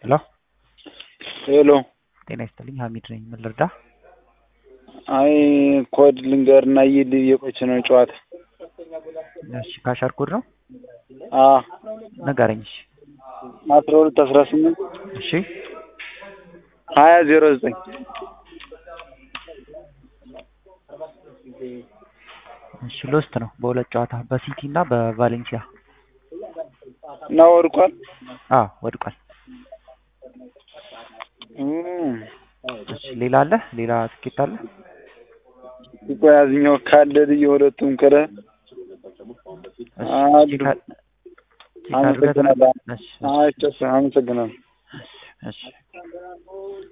ሄሎ ሄሎ ጤና ይስጥልኝ ሀሚድ ነኝ ምን ልርዳ አይ ኮድ ልንገርና ይል እየቆች ነው ጨዋታ እሺ ካሻር ኮድ ነው አ ንገረኝ እሺ አስራ ሁለት አስራ ስምንት እሺ ሀያ ዜሮ ዘጠኝ እሺ ሎስት ነው በሁለት ጨዋታ በሲቲ እና በቫሌንሲያ እና ወድቋል አ ወድቋል እም፣ እሺ ሌላ አለ ሌላ ትኬት አለ ቆይ ያዝኛው ካለ ልዩ ሁለቱም ከረ እሺ አሉ። ቼክ አ- ቼክ አድርገህ አመሰግናለሁ። እሺ እሺ አይ አመሰግናለሁ። እሺ